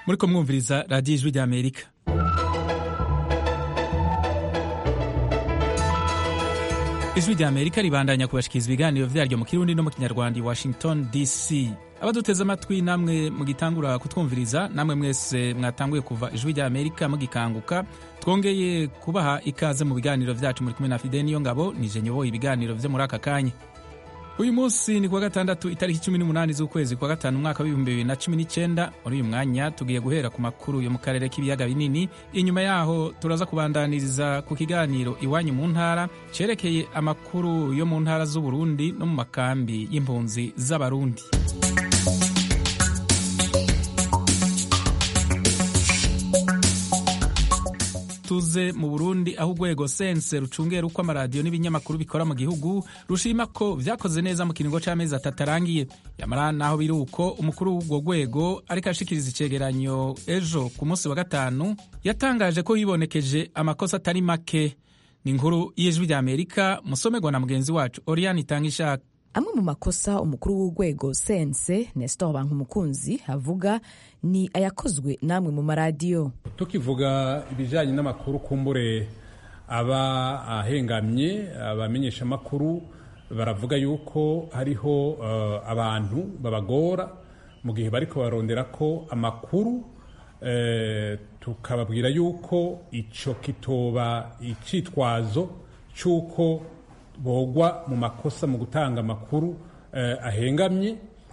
muriko mwumviriza radiyo ijwi rya amerika ijwi rya amerika ribandanya kubashikiriza ibiganiro vyaryo mu kirundi no mu kinyarwanda i washington dc abaduteze amatwi namwe mugitangura kutwumviriza namwe mwese mwatanguye kuva ijwi rya amerika mugikanguka twongeye kubaha ikaze mu biganiro vyacu muri kumwe na fide niyo ngabo nije nyoboye ibiganiro vyo muri aka kanya uyu munsi ni kuwa gatandatu itariki cumi n'umunani z'ukwezi kwa gatanu umwaka w'ibihumbi bibiri na cumi n'icyenda muri uyu mwanya tugiye guhera ku makuru yo mu karere k'ibiyaga binini inyuma yaho turaza kubandaniriza ku kiganiro iwanyu mu ntara cerekeye amakuru yo mu ntara z'uburundi no mu makambi y'impunzi z'abarundi tuze mu burundi aho urwego sense rucungera uko amaradiyo n'ibinyamakuru bikora mu gihugu rushima ko vyakoze neza mu kiringo c'amezi atatu arangiye yamara naho biri uko umukuru w'urwo rwego ariko ashikiriza icegeranyo ejo ku munsi wa gatanu yatangaje ko hibonekeje amakosa atari make ni inkuru y'ijwi rya amerika musomerwa na mugenzi wacu oriane itanga ishaka amwe mu makosa umukuru w'urwego sense nestor bankumukunzi avuga ni ayakozwe namwe mu maradiyo tukivuga ibijyanye n'amakuru kumbure aba ahengamye abamenyesha amakuru baravuga yuko hariho uh, abantu babagora mu gihe bariko barondera ko amakuru eh, tukababwira yuko ico kitoba icitwazo c'uko bogwa mu makosa mu gutanga amakuru eh, ahengamye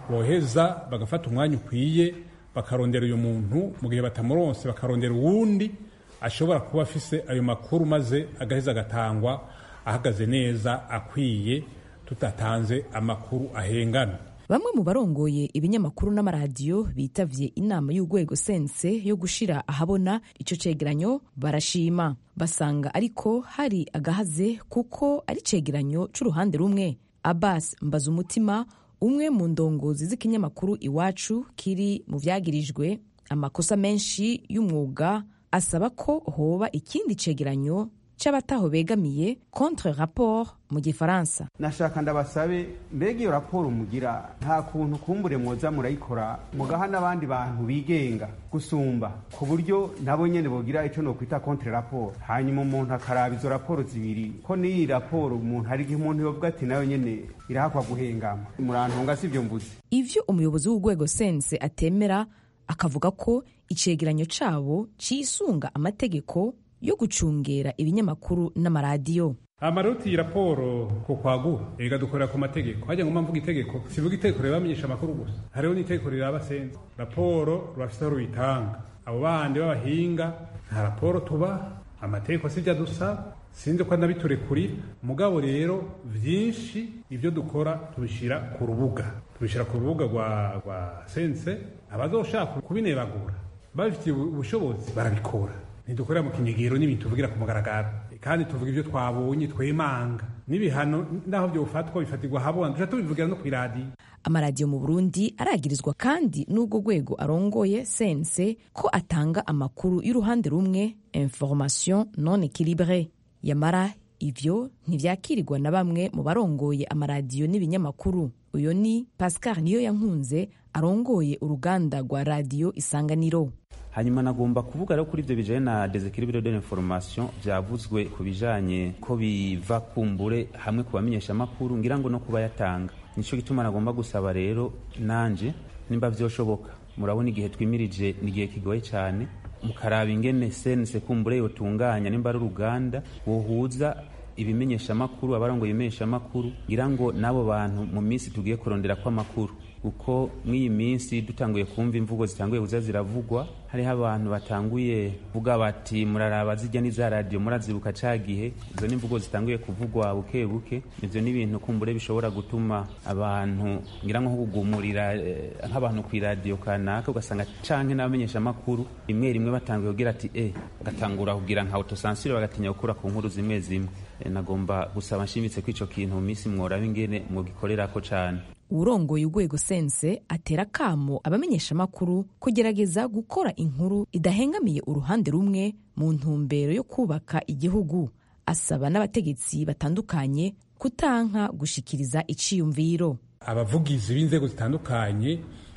boheza bagafata umwanya ukwiye bakarondera uyu muntu mu gihe batamuronse bakarondera uwundi ashobora kuba afise ayo makuru maze agaheza agatangwa ahagaze neza akwiye tutatanze amakuru ahengamye bamwe mu barongoye ibinyamakuru n'amaradiyo bitavye inama y'urwego sense yo gushira ahabona ico cegeranyo barashima basanga ariko hari agahaze kuko ari cegeranyo c'uruhande rumwe abbas mbazumutima umwe mu ndongozi z'ikinyamakuru iwacu kiri mu vyagirijwe amakosa menshi y'umwuga asaba ko hoba ikindi cegeranyo c'abataho begamiye contre rapport mu gifaransa nashaka ndabasabe mbega iyo raporo mugira nta kuntu kumbure mwoza murayikora mugaha n'abandi bantu bigenga gusumba ku buryo nabo nyene bogira ico nokwita contre rapport hanyuma umuntu akaraba izo raporo zibiri ko n'iyi raporo umuntu hari igihe umuntu yovuga ati nayo nyene irahakwa guhengama murantunga sivyo mvuze ivyo umuyobozi w'urwego sense atemera akavuga ko icegeranyo cabo cisunga amategeko yo gucungera ibinyamakuru n'amaradiyo amaroti iyi raporo ko kwagura ega dukorera ku mategeko hajya ngoma mvuga itegeko sivuga itegeko riraba amenyesha amakuru gusa hariho n'itegeko riraba sense raporo rurafise aho ruyitanga abo bandi b'abahinga nta raporo tuba amategeko sivyo adusaba sinzi ko anabiturekurira mugabo rero vyinshi ibyo dukora tubishira ku rubuga tubishira ku rubuga rwa rwa sense abazoshaka kubinebagura babifitiye ubushobozi barabikora ntidukorera mu kinyegero n'ibintu tuvugira ku mugaragaro kandi tuvuga ibyo twabonye twemanga n'ibihano naho byofatwa bifatirwa habona duca tubivugira no kw'iradiyo amaradiyo mu burundi aragirizwa kandi n'ubwo rwego arongoye sense ko atanga amakuru y'uruhande rumwe information non equilibre yamara ivyo ntivyakirirwa na bamwe mu barongoye amaradiyo n'ibinyamakuru uyo ni pascal niyo yankunze arongoye uruganda rwa radiyo isanganiro hanyuma nagomba kuvuga rero kuri ibyo bijanye na desequilibre de l'information vyavuzwe ku bijanye ko biva kumbure hamwe ku bamenyesha amakuru ngira ngo no kuba yatanga nico gituma nagomba gusaba rero nanje nimba vyoshoboka murabona igihe twimirije ni igihe kigoye cyane mukaraba ingene sense kumbure yotunganya nimba ari uruganda wohuza ibimenyesha amakuru abarongoye ibimenyesha amakuru ngira ngo n'abo bantu mu minsi tugiye kurondera ko amakuru kuko mw'iyi minsi dutanguye kumva imvugo zitanguye kuza ziravugwa hariho abantu batanguye kuvuga bati muraraba zijya n'iza radiyo murazibuka ca gihe izo ni imvugo zitanguye kuvugwa buke buke ivyo ni ibintu kumbure bishobora gutuma abantu ngira nko kugumurira eh, nk'abantu kw'iradiyo kanaka ugasanga canke n'abamenyesha amakuru rimwe rimwe batanguye kugira ati eh bagatangura kugira nka autosansure bagatinya gukura ku nkuru zimwe zimwe eh, nagomba gusaba nshimitse ko ico kintu mu minsi mworaba ingene mwogikorerako cane urongoye urwego sense atera akamo abamenyeshamakuru kugerageza gukora inkuru idahengamiye uruhande rumwe mu ntumbero yo kubaka igihugu asaba n'abategetsi batandukanye kutanka gushikiriza iciyumviro abavugizi b'inzego zitandukanye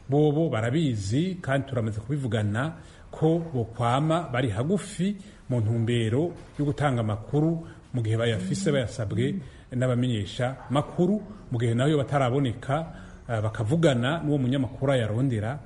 bobo barabizi kandi turamaze kubivugana ko bokwama bari hagufi mu ntumbero yo gutanga amakuru mu gihe bayafise bayasabwe n'abamenyesha makuru mu gihe nayo bataraboneka bakavugana n'uwo munyamakuru ayarondera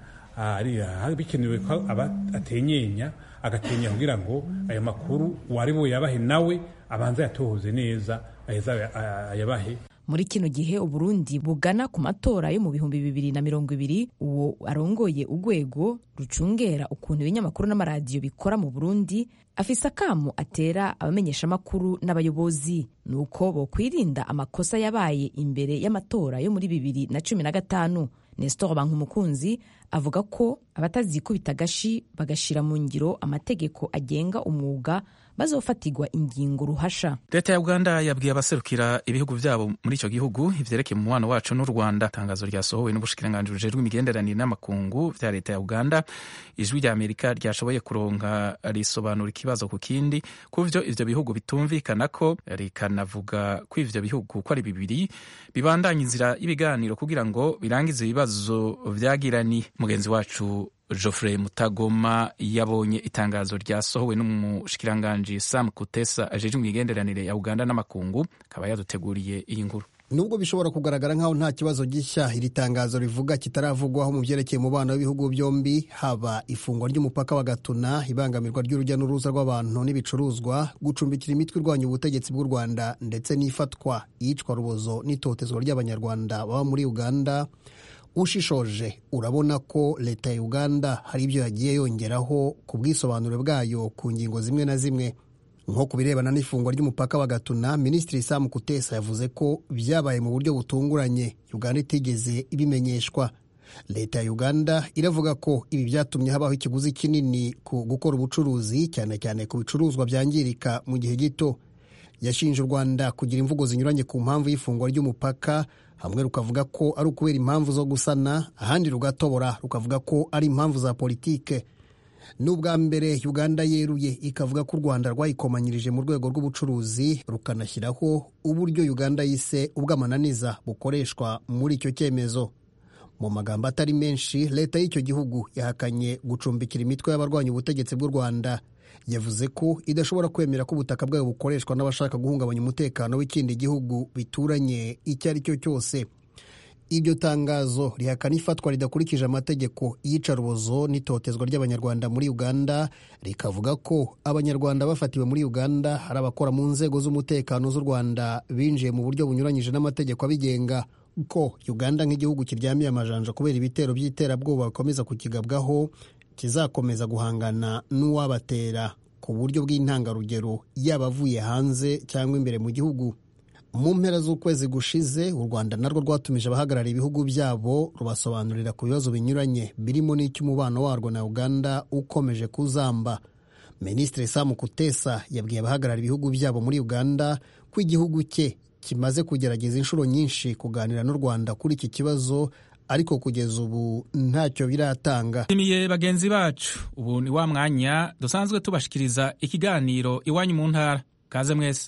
bikenewe ko aba atenyenya agatenya kugira ngo ayo makuru uwari buyabahe nawe abanza yatohoze neza aheza ayabahe muri kino gihe uburundi bugana ku matora yo mu bihumbi bibiri na mirongo ibiri uwo arongoye urwego rucungera ukuntu ibinyamakuru n'amaradiyo bikora mu burundi afise akamu atera abamenyeshamakuru n'abayobozi ni uko bokwirinda amakosa yabaye imbere y'amatora yo muri bibiri na cumi na gatanu nestor bankumukunzi avuga ko abatazikubita agashi bagashira mu ngiro amategeko agenga umwuga bazofatirwa ingingo ruhasha leta ya uganda yabwiye abaserukira ibihugu byabo muri icyo gihugu ivyerekeye umubano wacu n'u rwanda itangazo ryasohowe n'ubushikiranganji bujejwe imigenderanire n'amakungu vya leta ya uganda ijwi rya amerika ryashoboye kuronka risobanura ikibazo ku kindi kuvyo ivyo bihugu bitumvikana ko rikanavuga ko ivyo bihugu ko ari bibiri bibandanya inzira y'ibiganiro kugira ngo birangize ibibazo vyagiraniye mugenzi wacu Geoffrey Mutagoma yabonye itangazo ryasohowe n'umushikiranganji Sam Kutesa ajejwe imigenderanire ya Uganda n'amakungu akaba yaduteguriye iyi nkuru nubwo bishobora kugaragara nk'aho nta kibazo gishya iri tangazo rivuga kitaravugwaho mu byerekeye umubano w'ibihugu byombi haba ifungwa ry'umupaka wa gatuna ibangamirwa ry'urujya n'uruza rw'abantu n'ibicuruzwa gucumbikira imitwe irwanya ubutegetsi bw'u rwanda ndetse n'ifatwa iyicwa rubozo n'itotezwa ry'abanyarwanda baba muri uganda ushishoje urabona ko leta ya uganda hari ibyo yagiye yongeraho ku bwisobanuro bwayo ku ngingo zimwe na zimwe nko ku birebana n'ifungwa ry'umupaka wa gatuna minisitiri sam kutesa yavuze ko byabaye mu buryo butunguranye uganda itigeze ibimenyeshwa leta ya uganda iravuga ko ibi byatumye habaho ikiguzi kinini ku gukora ubucuruzi cyane cyane ku bicuruzwa byangirika mu gihe gito yashinje u rwanda kugira imvugo zinyuranye ku mpamvu y'ifungwa ry'umupaka hamwe rukavuga ko ari ukubera impamvu zo gusana ahandi rugatobora rukavuga ko ari impamvu za politike n'ubwa mbere uganda yeruye ikavuga ko u rwanda rwayikomanyirije mu rwego rw'ubucuruzi rukanashyiraho uburyo uganda yise ubw'amananiza bukoreshwa muri icyo cyemezo mu magambo atari menshi leta y'icyo gihugu yahakanye gucumbikira imitwe y'abarwanya ubutegetsi bw'u rwanda yavuze ko idashobora kwemera ko ubutaka bwayo bukoreshwa n'abashaka guhungabanya umutekano w'ikindi gihugu bituranye icyo ari cyo cyose iryo tangazo rihakana ifatwa ridakurikije amategeko iyicarubozo n'itotezwa ry'abanyarwanda muri uganda rikavuga ko abanyarwanda bafatiwe muri uganda hari abakora mu nzego z'umutekano z'u rwanda binjiye mu buryo bunyuranyije n'amategeko abigenga ko uganda nk'igihugu kiryamiye amajanja kubera ibitero by'iterabwoba bikomeza kukigabwaho kizakomeza guhangana n'uwabatera ku buryo bw'intangarugero yaba avuye hanze cyangwa imbere mu gihugu mu mpera z'ukwezi gushize u rwanda narwo rwatumije abahagarariye ibihugu byabo rubasobanurira ku bibazo binyuranye birimo n'icy'umubano warwo na uganda ukomeje kuzamba minisitiri samu kutesa yabwiye abahagarariye ibihugu byabo muri uganda ko igihugu cye kimaze kugerageza inshuro nyinshi kuganira n'u rwanda kuri iki kibazo ariko kugeza ubu ntacyo biratanga imiye bagenzi bacu ubu ni wa mwanya dusanzwe tubashikiriza ikiganiro iwanyu mu ntara kaze mwese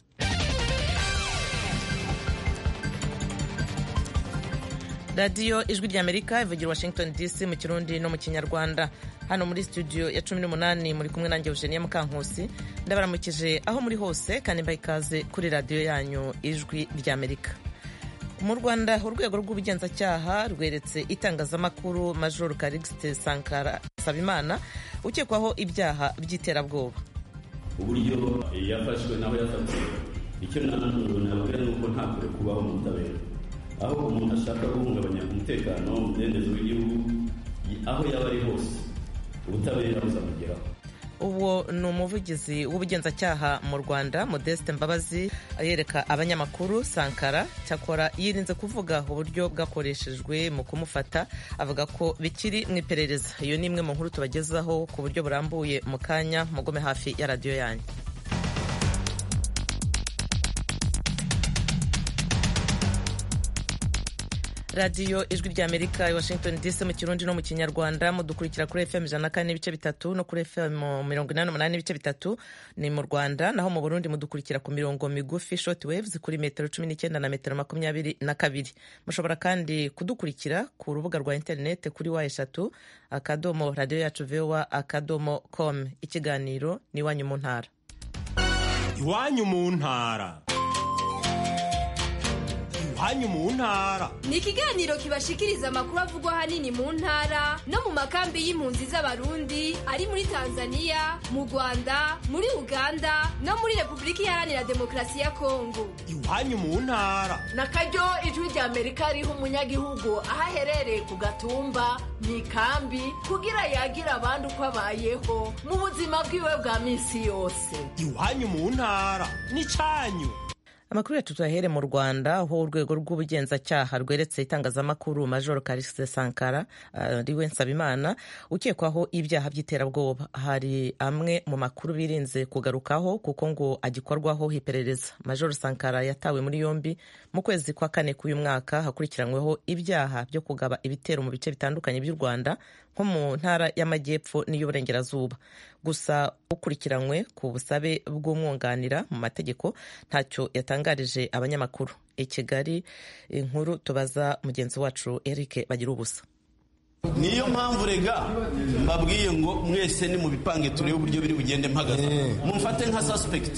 radiyo ijwi ry'amerika ivugira washington dc mu kirundi no mu kinyarwanda hano muri studio ya cumi n'umunani muri kumwe nanjye eugenia mukankusi ndabaramukije aho muri hose kandi mbaha ikaze kuri radiyo yanyu ijwi ry'amerika mu rwanda urwego rw'ubugenzacyaha rweretse itangazamakuru major karigiste sankara sabimana ukekwaho ibyaha by'iterabwoba uburyo yafashwe naho yafatiwe icyo nabwira ni uko nta kure kubaho mu butabera aho umuntu ashaka guhungabanya umutekano umudendezo w'igihugu aho yaba ari hose ubutabera buzamugeraho uwo ni umuvugizi w'ubugenzacyaha mu rwanda modeste mbabazi yereka abanyamakuru sankara cyakora yirinze kuvuga uburyo bwakoreshejwe mu kumufata avuga ko bikiri mu iperereza iyo ni imwe mu nkuru tubagezaho ku buryo burambuye mu kanya mugome hafi ya radiyo yanyu radiyo ijwi ry'amerika i washington dc mu kirundi no mu kinyarwanda mudukurikira kuri fm ijana na kane n'ibice bitatu no kuri fm mirongo inani n'umunani n'ibice bitatu ni mu rwanda naho mu burundi mudukurikira ku mirongo migufi short waves kuri metero cumi n'icyenda na metero makumyabiri na kabiri mushobora kandi kudukurikira ku rubuga rwa interineti kuri wa eshatu akadomo radiyo yacu vowa akadomo com ikiganiro ni iwanyu mu ntara iwanyu mu ntara iwanyu mu ntara ni ikiganiro kibashikiriza amakuru avugwa ahanini mu ntara no mu makambi y'impunzi z'abarundi ari muri tanzania mu rwanda muri uganda no muri repubulika iharanira demokarasi ya kongo iwanyu mu ntara na karyo ijwi rya amerika riha umunyagihugu aho aherereye ku gatumba mu ikambi kugira yagira abandi uko abayeho mu buzima bwiwe bwa minsi yose iwanyu mu ntara ni cyanyu amakuru yacu tuyahere mu rwanda aho urwego rw'ubugenzacyaha rweretse itangazamakuru majoro karise sankara ariwe uh, nsabimana ukekwaho ibyaha by'iterabwoba hari amwe mu makuru birinze kugarukaho kuko ngo agikorwaho iperereza majoro sankara yatawe muri yombi mu kwezi kwa kane k'uyu mwaka hakurikiranyweho ibyaha byo kugaba ibitero mu bice bitandukanye by'u rwanda nko mu ntara y'amajyepfo n'iy'uburengerazuba gusa ukurikiranywe ku busabe bw'umwunganira mu mategeko ntacyo yatangarije abanyamakuru i kigali inkuru tubaza mugenzi wacu eric bagira ubusa niyo mpamvu rega mbabwiye ngo mwese ni mu bipange turebe uburyo biri bugende mpagaze mumfate nka suspect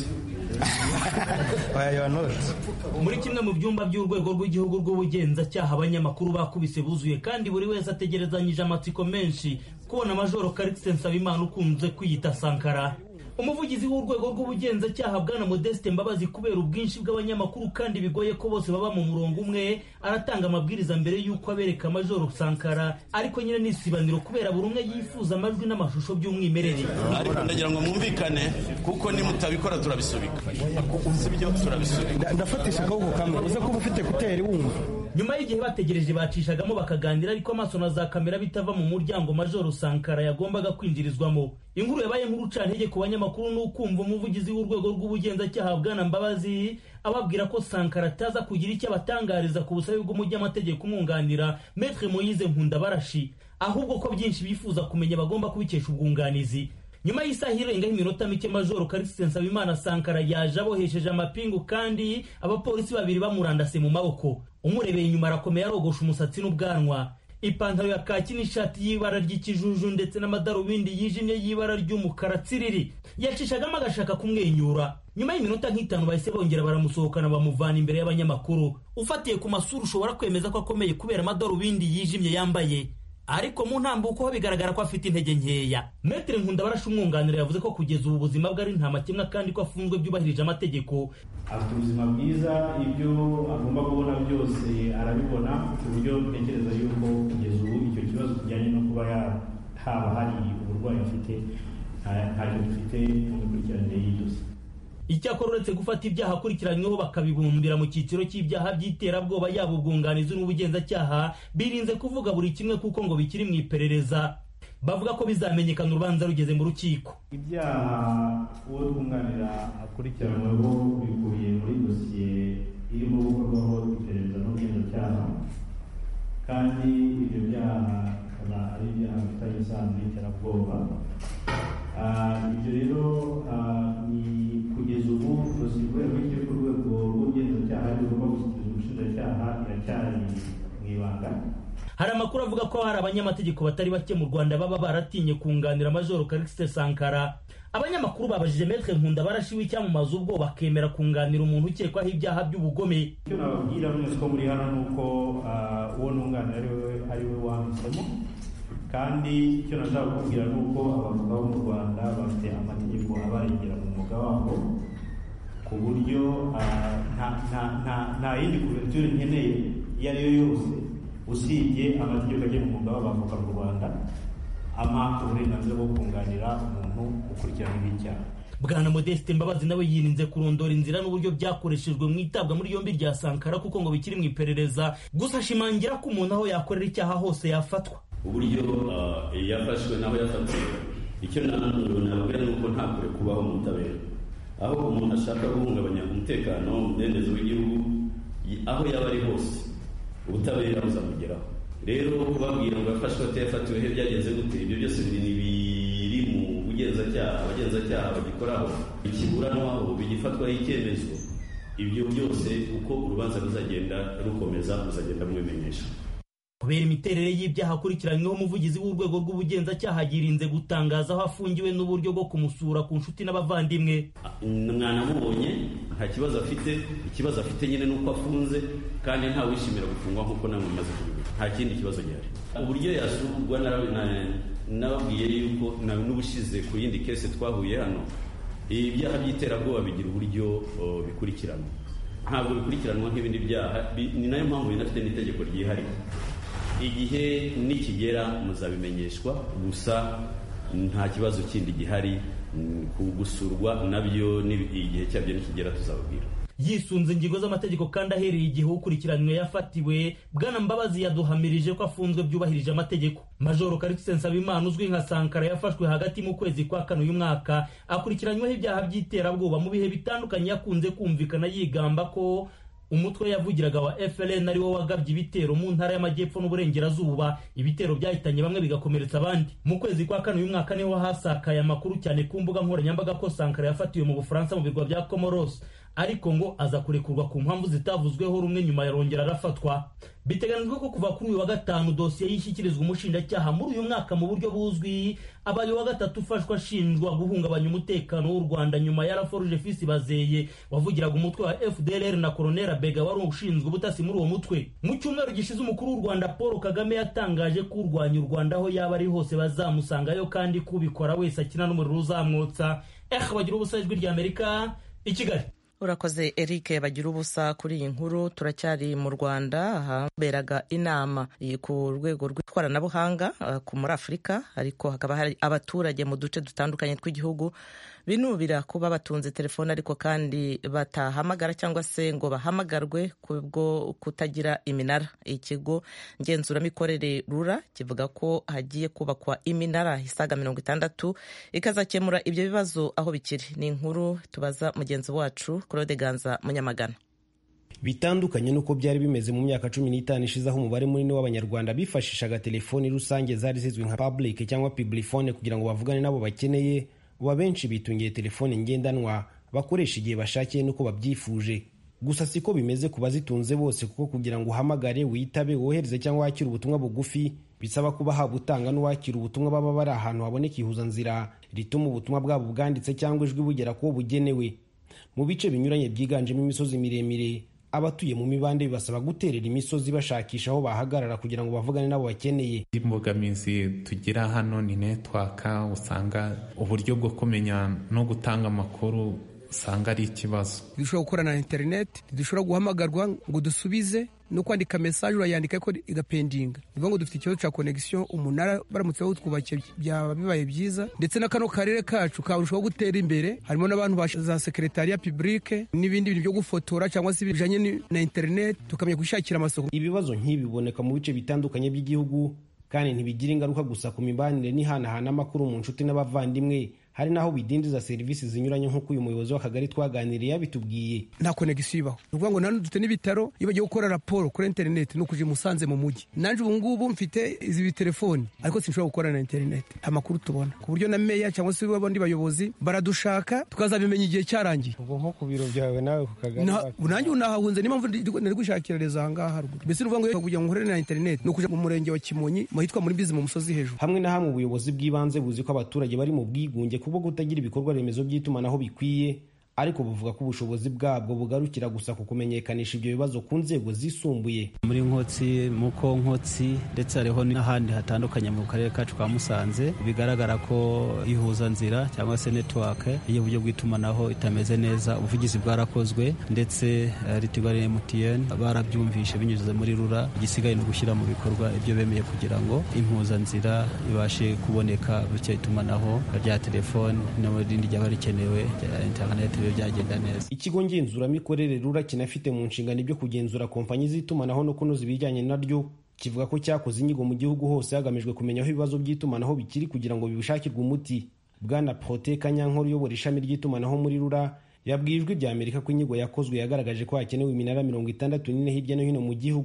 muri kimwe mu byumba by'urwego rw'igihugu rw'ubugenzacyaha abanyamakuru bakubise buzuye kandi buri wese ategerezanyije amatsiko menshi kubona majoro karikisi nsabimana ukunze kwiyita sankara umuvugizi w'urwego rw'ubugenzacyaha bwana modeste mbabazi kubera ubwinshi bw'abanyamakuru kandi bigoye ko bose baba mu murongo umwe aratanga amabwiriza mbere y'uko abereka majoro sankara ariko nyine n'isibaniro kubera buri umwe yifuza amajwi n'amashusho by'umwimerere ariko ndagira ngo mwumvikane kuko nimutabikora turabisubika sibyo turabisubika ndafatisha akaboko kamwe uze kuba ufite kuteri wumva nyuma y'igihe bategereje bacishagamo bakaganira ariko amaso na za kamera bitava mu muryango majoro sankara yagombaga kwinjirizwamo inkuru yabaye nk'urucantege ku banyamakuru ni ukumva umuvugizi w'urwego rw'ubugenzacyaha bwana mbabazi ababwira ko sankara ataza kugira icyo abatangariza ku busabe bw'umunyamategeko umwunganira metre moyize nkundabarashi ahubwo ko byinshi bifuza kumenya bagomba kubikesha ubwunganizi nyuma y'isaha irengaho iminota mike majoro karisite nsabimana sankara yaje abohesheje amapingu kandi abapolisi babiri bamurandase mu maboko umurebeye inyuma arakomeye arogosha umusatsi n'ubwanwa ipantaro ya kaki n'ishati y'ibara ry'ikijuju ndetse n'amadarubindi yijimye y'ibara ry'umukara tsiriri yacishagamo agashaka kumwenyura nyuma y'iminota nk'itanu bahise bongera baramusohokana bamuvana imbere y'abanyamakuru ufatiye ku masura ushobora kwemeza ko akomeye kubera amadarubindi yijimye yambaye ariko mu ntambuko ho bigaragara ko afite intege nkeya metere nkundabarasha umwunganira yavuze ko kugeza ubu buzima bwe ari nta makemwa kandi ko afunzwe byubahirije amategeko afite ubuzima bwiza ibyo agomba kubona byose arabibona ku buryo ntekereza yuko kugeza ubu icyo kibazo kijyanye no kuba haba hari uburwayi afite ntacyo dufite mu mikurikiranire y'idosi icyakora uretse gufata ibyaha akurikiranyweho bakabibumbira mu cyiciro cy'ibyaha by'iterabwoba yaba ubwunganizi n'ubugenzacyaha birinze kuvuga buri kimwe kuko ngo bikiri mu iperereza bavuga ko bizamenyekana urubanza rugeze mu rukiko ibyaha uwo twunganira akurikiranyweho bikubiye muri dosiye irimo gukorwaho iperereza n'ubugenzacyaha kandi ibyo byaha bikaba ari ibyaha bifitanye isano n'iterabwoba ibyo rero ni kugeza ubu dosiye ikorerwa icyo ku rwego rw'ubugenzacyaha bigomba gushyikiriza ubushinjacyaha iracyari mu ibanga hari amakuru avuga ko hari abanyamategeko batari bake mu rwanda baba baratinye kunganira majoro karikisite sankara abanyamakuru babajije metre nkunda barashiwe icyamamaza ubwo bakemera kunganira umuntu ukekwaho ibyaha by'ubugome icyo nababwira mwese ko muri hano ni uko uwo nunganira ari we wahisemo kandi icyo nashaka kukubwira ni uko abavoka bo mu rwanda bafite amategeko abarengera mu mwuga wabo ku buryo nta yindi kuverture nkeneye iyo ari yo yose usibye amategeko agenga umwuga w'abavoka mu rwanda ama uburenganzira bwo kunganira umuntu ukurikiranyweho icyaha bwana modeste mbabazi nawe yirinze kurondora inzira n'uburyo byakoreshejwe mu itabwa muri yombi rya sankara kuko ngo bikiri mu iperereza gusa ashimangira ko umuntu aho yakorera icyaha hose yafatwa uburyo yafashwe n'aho yafatiwe icyo nababwira ni uko nta kure kubaho mu butabera aho umuntu ashaka guhungabanya umutekano umudendezo w'igihugu aho yaba ari hose ubutabera buzamugeraho rero kubabwira ngo yafashwe atayafatiwe he byagenze gute ibyo byose biri biri mu bugenzacyaha abagenzacyaha bagikoraho ikiburanwaho bigifatwaho icyemezo ibyo byose uko urubanza ruzagenda rukomeza muzagenda mubimenyesha kubera imiterere y'ibyaha akurikiranyweho umuvugizi w'urwego rw'ubugenzacyaha yirinze gutangaza aho afungiwe n'uburyo bwo kumusura ku nshuti n'abavandimwe mwanamubonye nta kibazo afite ikibazo afite nyine nuko afunze kandi ntawishimira gufungwa nk'uko namwe mumaze kubivuga nta kindi kibazo gihari uburyo yasurwa nababwiye yuko n'ubushize ku yindi kese twahuye hano ibyaha by'iterabwoba bigira uburyo bikurikiranwa ntabwo bikurikiranwa nk'ibindi byaha ni nayo mpamvu binafite n'itegeko ryihariye igihe nikigera muzabimenyeshwa gusa nta kibazo kindi gihari gusurwa nabyo igihe cyabyo nikigera tuzababwira yisunze ingingo z'amategeko kandi ahereye igihe ukurikiranywe yafatiwe bwana mbabazi yaduhamirije ko afunzwe byubahirije amategeko majoro karikisi nsabimana uzwi nka sankara yafashwe hagati mu kwezi kwa kane uyu mwaka akurikiranyweho ibyaha by'iterabwoba mu bihe bitandukanye yakunze kumvikana yigamba ko umutwe yavugiraga wa FLN ari wo wagabye ibitero mu ntara y'amajyepfo n'uburengerazuba ibitero byahitanye bamwe bigakomeretsa abandi mu kwezi kwa kane uyu mwaka niho hasakaye amakuru cyane ku mbuga nkoranyambaga ko Sankara yafatiwe mu Bufaransa mu birwa bya Comoros ariko ngo aza kurekurwa ku mpamvu zitavuzweho rumwe nyuma yarongera arafatwa biteganijwe ko kuva kuri uyu wa gatanu dosiye yishyikirizwa umushinjacyaha muri uyu mwaka mu buryo buzwi abaye wa gatatu ufashwa ashinjwa guhungabanya umutekano w'u rwanda nyuma ya raforuje fisi bazeye wavugiraga umutwe wa fdlr na koronera bega wari ushinzwe ubutasi muri uwo mutwe mu cyumweru gishize umukuru w'u rwanda paul kagame yatangaje ko urwanya u rwanda aho yaba ari hose bazamusangayo kandi ko ubikora wese akina n'umuriro uzamwotsa eh bagira ubusa ijwi ry'amerika i kigali urakoze eric bagira ubusa kuri iyi nkuru turacyari mu rwanda haberaga inama ku rwego rw'ikoranabuhanga muri afurika ariko hakaba hari abaturage mu duce dutandukanye tw'igihugu binubira kuba batunze telefone ariko kandi batahamagara cyangwa se ngo bahamagarwe kubwo kutagira iminara ikigo ngenzuramikorere rura kivuga ko hagiye kubakwa iminara isaga mirongo itandatu ikazakemura ibyo bibazo aho bikiri ni inkuru tubaza mugenzi wacu claude ganza munyamagana bitandukanye n'uko byari bimeze mu myaka cumi n'itanu ishize aho umubare munini w'abanyarwanda bifashishaga telefoni rusange zari zizwi nka public cyangwa piblifone kugira ngo bavugane n'abo bakeneye ubu abenshi bitungiye telefoni ngendanwa bakoresha igihe bashakiye n'uko babyifuje gusa siko bimeze ku bazitunze bose kuko kugira ngo uhamagare witabe wohereze cyangwa wakire ubutumwa bugufi bisaba kuba haba utanga n'uwakira ubutumwa baba bari ahantu haboneka ihuzanzira rituma ubutumwa bwabo bwanditse cyangwa ijwi bugera kuwo bugenewe mu bice binyuranye byiganjemo imisozi miremire abatuye mu mibande bibasaba guterera imisozi bashakisha aho bahagarara kugira ngo bavugane n'abo bakeneye imbogamizi tugira hano ni netwaka usanga uburyo bwo kumenya no gutanga amakuru usanga ari ikibazo ntidushobora gukorana na interineti ntidushobora guhamagarwa ngo dusubize no kwandika mesaje urayandika ko igapendinga ni ngo dufite ikibazo cya konegisiyo umunara baramutse bawutwubakiye byaba bibaye byiza ndetse na kano karere kacu karushaho gutera imbere harimo n'abantu ba za sekeretariya pibulike n'ibindi bintu byo gufotora cyangwa se bijanye na interineti tukamenya gushakira amasoko ibibazo nk'ibi biboneka mu bice bitandukanye by'igihugu kandi ntibigira ingaruka gusa ku mibanire n'ihanahana amakuru mu nshuti n'abavandimwe hari n'aho bidindiza serivisi zinyuranye nk'uko uyu muyobozi w'akagari twaganiriye yabitubwiye nta konegisiyo ibaho ni ukuvuga ngo nanone dufite n'ibitaro iyo bagiye gukora raporo kuri interineti ni ukuja i musanze mu mujyi nanjye ubu ngubu mfite izi telefoni ariko sinshobora gukora na interineti amakuru tubona ku buryo na meya cyangwa se abandi bayobozi baradushaka tukazabimenya igihe cyarangiye ubwo nko ku biro byawe nawe ku kagari nanjye ubu nahahunze niyo mpamvu nari gushakira rezo aha ngaha haruguru mbese ni ukuvuga ngo kugira ngo nkorere na interineti ni ukuja mu murenge wa kimonyi mu hitwa muri bizi mu musozi hejuru hamwe na hamwe ubuyobozi bw'ibanze buzi ko abaturage bari mu bwigunge kubwo kutagira ibikorwa remezo by'itumanaho bikwiye ariko buvuga ko ubushobozi bwabwo bugarukira gusa ku kumenyekanisha ibyo bibazo ku nzego zisumbuye muri nkotsi muko nkotsi ndetse hariho n'ahandi hatandukanye mu karere kacu ka musanze bigaragara ko ihuzanzira cyangwa se netiwake y'uburyo bw'itumanaho itameze neza ubuvugizi bwarakozwe ndetse ritigo na emutiyeni barabyumvishe binyuze muri rura igisigaye ni ugushyira mu bikorwa ibyo bemeye kugira ngo impuzanzira ibashe kuboneka bityo itumanaho rya telefoni n'irindi ryaba rikenewe rya interineti byagenda neza ikigo ngenzuramikorere rura kinafite mu nshingano ibyo kugenzura kompanyi z'itumanaho no kunoza ibijyanye naryo kivuga ko cyakoze inyigo mu gihugu hose hagamijwe kumenya aho ibibazo by'itumanaho bikiri kugira ngo bibishakirwe umuti bwana prote kanyankore uyobora ishami ry'itumanaho muri rura yabwiye ijwi rya amerika ko inyigo yakozwe yagaragaje ko hakenewe iminara mirongo itandatu n'ine hirya no hino mu gihugu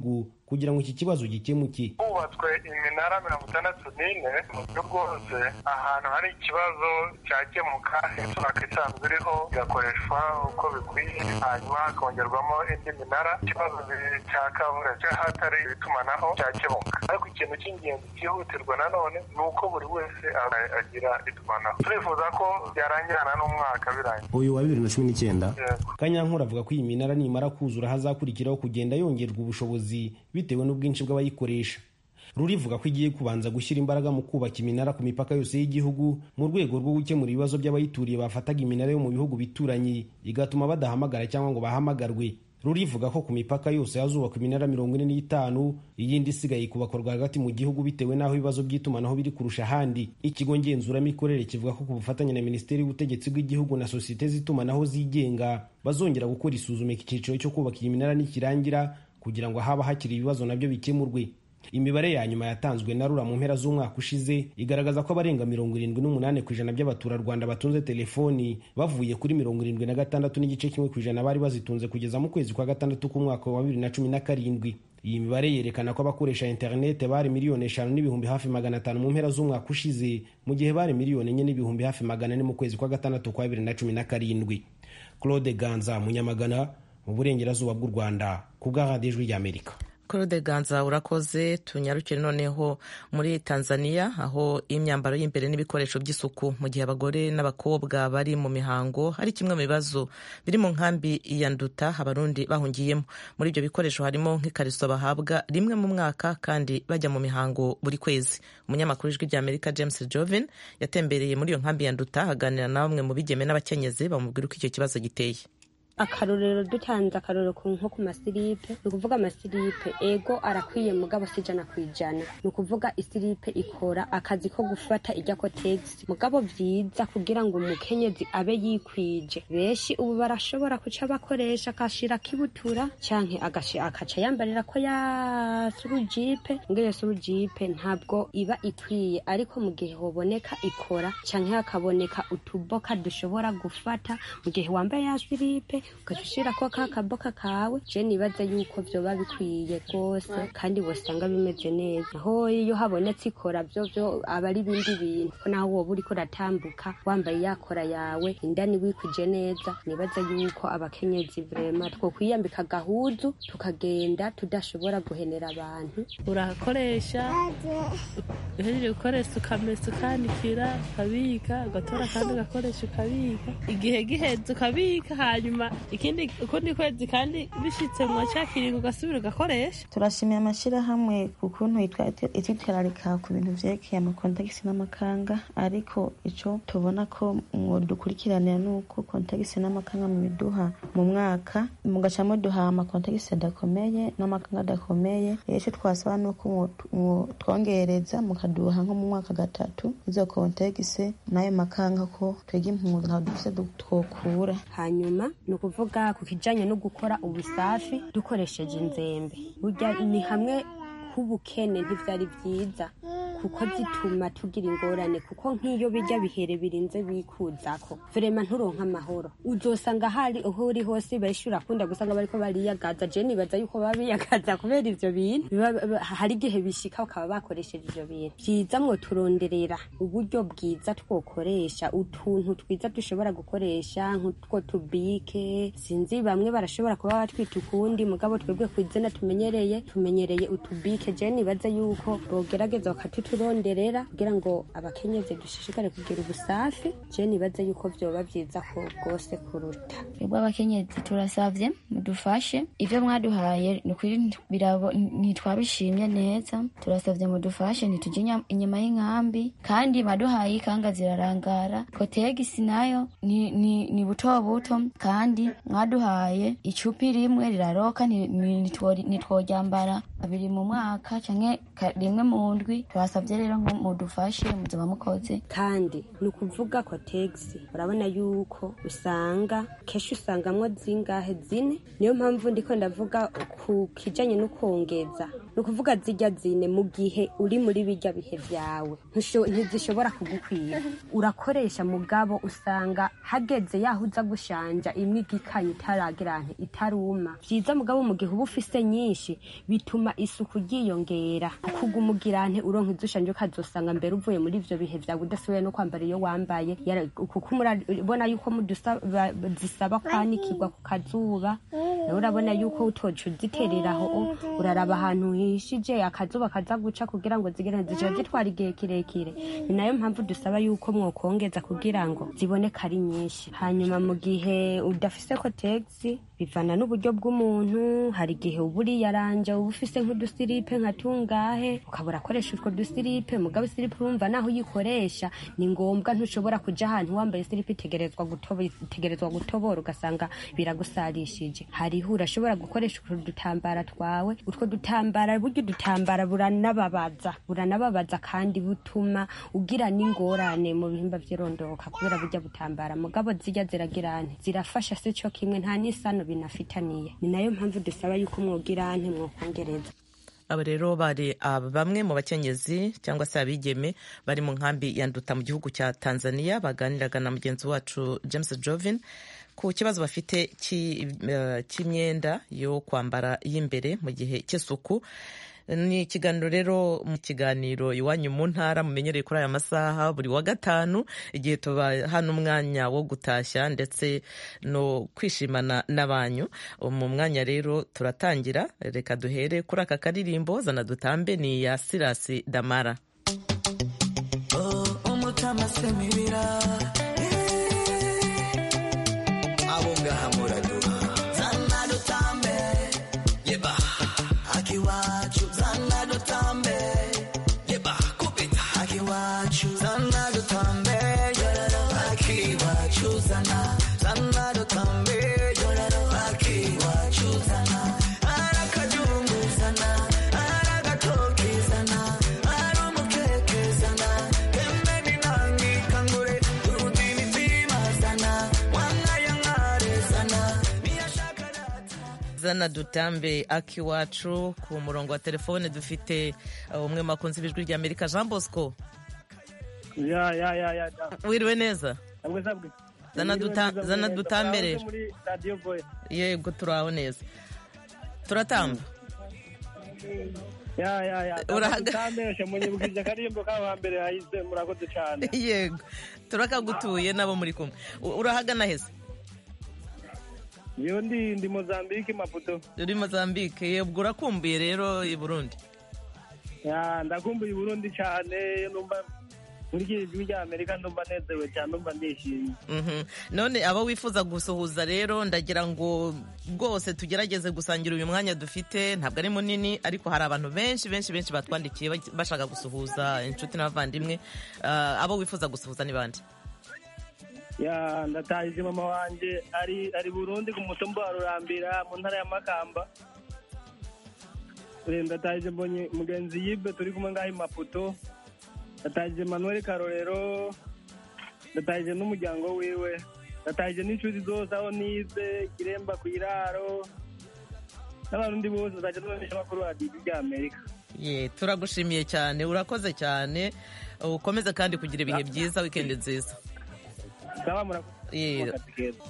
kugira ngo iki kibazo gikemuke hubatswe iminara mirongo itandatu n'ine mu buryo bwose ahantu hari ikibazo cyakemuka network isanzwe iriho igakoreshwa uko bikwiye hanyuma hakongerwamo indi minara ikibazo cyakabura cy'ahatari itumanaho cyakemuka ariko ikintu cy'ingenzi cyihutirwa nanone ni uko buri wese agira itumanaho turifuza ko byarangirana n'umwaka birangiye uyu wa bibiri na cumi n'icyenda kanyankuru avuga ko iyi minara nimara kuzura hazakurikiraho kugenda yongerwa ubushobozi bitewe n'ubwinshi bw'abayikoresha rurivuga ko igiye kubanza gushyira imbaraga mu kubaka iminara ku mipaka yose y'igihugu mu rwego rwo gukemura ibibazo by'abayituriye bafataga iminara yo mu bihugu bituranye igatuma badahamagara cyangwa ngo bahamagarwe rurivuga ko ku mipaka yose hazubakwa iminara mirongo ine n'itanu iyindi isigaye kubakorwa hagati mu gihugu bitewe n'aho ibibazo by'itumanaho biri kurusha ahandi ikigo ngenzuramikorere kivuga ko ku bufatanye na minisiteri y'ubutegetsi bw'igihugu na sosiyete z'itumanaho zigenga bazongera gukora isuzuma iki cyiciro cyo kubaka iyi minara nikirangira kugira ngo haba hakiri ibibazo nabyo bikemurwe imibare ya nyuma yatanzwe na rura mu mpera z'umwaka ushize igaragaza ko abarenga mirongo irindwi n'umunani ku ijana by'abaturarwanda batunze telefoni bavuye kuri mirongo irindwi na gatandatu n'igice kimwe ku ijana bari bazitunze kugeza mu kwezi kwa gatandatu k'umwaka wa bibiri na cumi na karindwi iyi mibare yerekana ko abakoresha interinete bari miliyoni eshanu n'ibihumbi hafi magana atanu mu mpera z'umwaka ushize mu gihe bari miliyoni enye n'ibihumbi hafi magana ane mu kwezi kwa gatandatu kwa bibiri na cumi na karindwi claude ganza munyamagana mu burengerazuba bw'u rwanda ku bw'ahandi ijwi ry'amerika claude ganza urakoze tunyarukire noneho muri tanzania aho imyambaro y'imbere n'ibikoresho by'isuku mu gihe abagore n'abakobwa bari mu mihango ari kimwe mu bibazo biri mu nkambi ya nduta abarundi bahungiyemo muri ibyo bikoresho harimo nk'ikariso bahabwa rimwe mu mwaka kandi bajya mu mihango buri kwezi umunyamakuru w'ijwi ry'amerika james joven yatembereye muri iyo nkambi ya nduta aganira na bamwe mu bigeme n'abakenyezi bamubwira uko icyo kibazo giteye akarorero dutanze akarorero nko ku masiripe ni ukuvuga amasiripe ego arakwiye mugabo si ijana ku ijana ni ukuvuga isiripe ikora akazi ko gufata ijya kotegisi mugabo byiza kugira ngo umukenyezi abe yikwije benshi ubu barashobora kuca bakoresha akashira kibutura canke akaca yambarira ko ya surujipe ngo iyo surujipe ntabwo iba ikwiye ariko mu gihe hoboneka ikora canke hakaboneka utuboka dushobora gufata mu gihe wambaye ya siripe ugaca ushirako ka kaboka kawe je nibaza yuko vyoba bikwiye rwose kandi wosanga bimeze neza aho iyo habonetse ikora vyo vyo aba ari ibindi bintu ko naho woba uriko uratambuka wambaye yakora yawe indani wikwije neza nibaza yuko abakenyezi vrema twokwiyambika agahuzu tukagenda tudashobora guhenera abantu urakoresha uhejeje gukoresha ukamesa ukanikira ukabika ugatora kandi ugakoresha ukabika igihe giheze ukabika hanyuma ikindi ukundi kwezi kandi bishitse mu cya kiringo ugasubira ugakoresha turashimiye amashyirahamwe ku kuntu itwitwararika ku bintu vyerekeye amakontegisi n'amakanga ariko ico tubona ko dukurikiranira ni uko kontegisi n'amakanga mubiduha mu mwaka mugaca muduha amakontegisi adakomeye n'amakanga adakomeye icyo twasaba ni uko twongereza mukaduha nko mu mwaka gatatu izo kontegisi n'ayo makanga ko twiga impunzi ntabwo dufise twokura hanyuma ni ukuvuga ku kijanye no gukora ubusafi dukoresheje inzembe burya ni hamwe h'ubukene ntivyari vyiza kuko zituma tugira ingorane kuko nk'iyo bijya bihere birinze bikuzako vrema nturonka amahoro uzosanga hari aho uri hose benshi urakunda gusanga bariko bariyagaza je nibaza yuko baba biyagaza kubera ivyo bintu hari igihe bishika bakaba bakoresheje ivyo bintu vyiza mwo turonderera uburyo bwiza twokoresha utuntu twiza dushobora gukoresha nk'utwo tubike sinzi bamwe barashobora kuba batwita ukundi mugabo twebwe kwizina tumenyereye tumenyereye utubike je nibaza yuko bogerageza bakatutu turonderera kugira ngo abakenyezi dushishikare kugira ubusafi je nibaza yuko vyoba vyiza ko rwose kuruta twebwe abakenyezi turasavye mudufashe ivyo mwaduhaye nukuri ntitwabishimye neza turasavye mudufashe ntituje inyuma y'inkambi kandi maduhaye ikanga zirarangara kotegisi nayo ni, ni, ni buto buto kandi mwaduhaye icupi rimwe riraroka ntitworyambara abiri mu mwaka canke rimwe mu ndwi twasavye rero ngo mudufashe muzoba mukoze kandi ni ukuvuga ko tegisi urabona yuko usanga kenshi usangamwo zingahe zine niyo mpamvu ndiko ndavuga ku kijanye no kongeza ni ukuvuga zijya zine mu gihe uri muri bijya bihe byawe ntusho- ntizishobora kugukwira urakoresha mugabo usanga hageze yaho uza gushanja imwe igikanye itaragira nti itaruma byiza mugabo mu gihe uba ufise nyinshi bituma isuku ryiyongera kuguma ugira nti uronka izo ushanje ukazosanga mbere uvuye muri ivyo bihe byawe udasubiye no kwambara iyo wambaye Yara- kuko murabona yuko mudusa- ba- zisaba kwanikirwa ku kazuba nawe urabona yuko utoca uzitereraho o, uraraba ahantu hishije akazuba kaza guca kugira ngo zigere zica zitwara igihe kirekire ni nayo mpamvu dusaba yuko mwokongeza kugira ngo ziboneke ari nyinshi hanyuma mu gihe udafise kotegisi bivana n'uburyo bw'umuntu hari igihe uba uriyaranja uba ufise nk'udusiripe nka tungahe ukabura akoresha utwo dusiripe mugabo isiripe urumva naho uyikoresha ni ngombwa ntushobora kuja ahantu wambaye isiripe itegerezwa gutobo- itegerezwa gutobora ugasanga biragusarishije hariho urashobora gukoresha utwo dutambara twawe utwo dutambara burya udutambara buranababaza buranababaza kandi butuma ugira n'ingorane mu bihimba vy'irondoka kubera burya butambara mugabo zijya ziragira nti zirafasha se co kimwe nta n'isano binafitaniye ni nayo mpamvu dusaba yuko mwogira nti mwokongereza aba rero bari aba bamwe mu bakenyezi cyangwa se abigeme bari mu nkambi ya nduta mu gihugu cya tanzania baganiraga na mugenzi wacu james jovin ku kibazo bafite cy'i- eh, cy'imyenda yo kwambara y'imbere mu gihe cy'isuku ni ikiganiro rero mu kiganiro iwanyu mu ntara mumenyereye kuri aya masaha buri wa gatanu igihe tubaha n'umwanya wo gutashya ndetse no kwishimana n'abanyu mu mwanya rero turatangira reka duhere kuri aka karirimbo zana dutambe ni iya sirasi damara umutama semibira abo ngaha muraduha zana dutambe yeba akiwacu zana dutambe yeba kupita akiwacu zana dutambe yororo akiwacu zana zana dutambe yororo akiwacu zana arakajungu zana aragatoki zana arumukeke zana pembeni nangi kangure turutini tima zana wangayangare zana zana dutambe akiwacu ku murongo wa telefone dufite uh, umwe mu bakunzi b'ijwi rya amerika jean bosco ya ya ya ya wiriwe neza sabwe sabwe Zana duta- zana dutambe rero. muri radio voice yego turaho neza turatamba ya ya ya Urahaga- dutambeshe munyibukije akarimbo kabo hambere hahise murakoze cyane yego turakagutuye nabo muri kumwe U- urahagana heza iyo ndi ndi mozambique maputo uri mozambique yebwo urakumbuye rero i burundi ya ndakumbuye uburundi cyane numva muri iki ijwi rya amerika ndumva nezerewe cyane ndumva ndishimye Mhm. none abo wifuza gusuhuza rero ndagira ngo rwose tugerageze gusangira uyu mwanya dufite ntabwo ari munini ariko hari abantu benshi benshi benshi batwandikiye baj- bashaka gusuhuza inshuti n'abavandimwe Ah, abo wifuza gusuhuza ni bande ya ndatahije mama wanje ari ari burundi ku mutumba wa rurambira mu ntara ya makamba Eh, ndatahije mbonye mugenzi yibe turi kumwe ngaho i maputo ndatahije manuel karorero ndatahije n'umuryango wiwe ndatahije n'inshuti zose aho nize kiremba ku iraro n'abarundi bose nzajya nubamisha amakuru radiyo rya amerika ye turagushimiye cyane urakoze cyane ukomeze kandi kugira ibihe byiza wikendi nziza saba murakoze Ye. akazi keza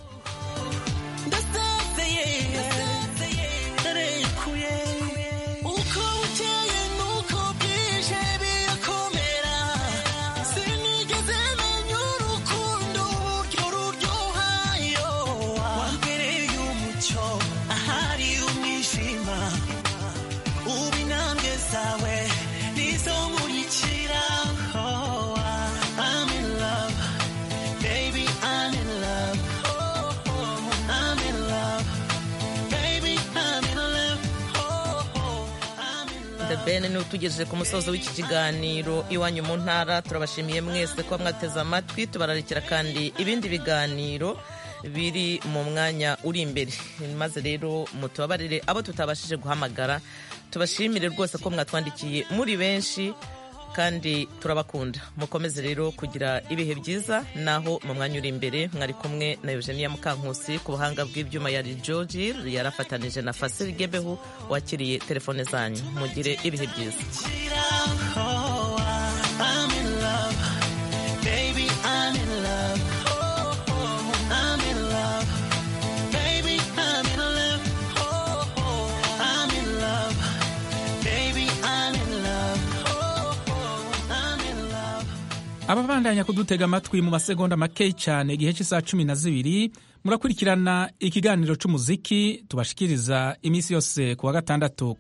ndarekuye uko bukeye nuko bwije birakomera sinigeze menya urukundo uburyo ruryohayo wambereye umucyo ahari umwijima ubu intambwe zawe nizo nkurikira Oh, I'm in love baby I'm in love Oh, oh, I'm in love baby I'm in love Oh, oh, I'm in love The Ben ni utugejeje ku musozo w'iki kiganiro iwanyu mu ntara turabashimiye mwese kuba mwateze amatwi tubararikira kandi ibindi biganiro biri mu mwanya uri imbere maze rero mutubabarire abo tutabashije guhamagara tubashimire rwose ko mwatwandikiye muri benshi kandi turabakunda mukomeze rero kugira ibihe byiza naho mu mwanya uri imbere mwari kumwe na eugenia mukankusi ku buhanga bw'ibyuma yari georgi yarafatanije na fasiri gebehu wakiriye telefone zanyu mugire ibihe byiza I'm in love, baby. I'm in love. Oh, oh, I'm in love, baby. I'm in love. Oh, oh, I'm in love, baby. I'm in love. Oh, oh, I'm in love. ababandanya kudutega amatwi mu masegonda make cyane igihe cy'isaha cumi na zibiri murakurikirana ikiganiro cy'umuziki tubashikiriza iminsi yose ku wa gatandatu